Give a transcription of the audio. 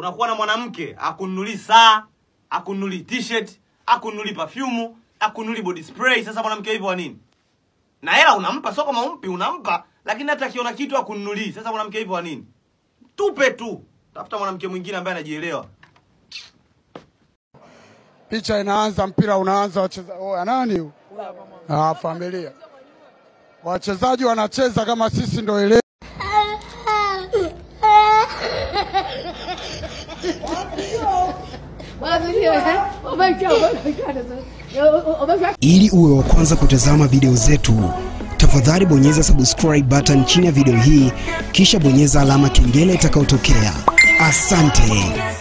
unakuwa na mwanamke akununuli saa akununuli t-shirt akununuli perfume akununuli body spray sasa mwanamke hivyo wa nini na hela unampa sio kama umpi unampa lakini hata akiona kitu akununulii sasa mwanamke hivyo wa nini tupe tu tafuta mwanamke mwingine ambaye anajielewa Picha inaanza, mpira unaanza, wacheza oya, nani huyu? Ah, familia. Wachezaji wanacheza kama sisi ndo ile Ili uwe wa kwanza kutazama video zetu, tafadhali bonyeza subscribe button chini ya video hii, kisha bonyeza alama kengele itakayotokea. Asante.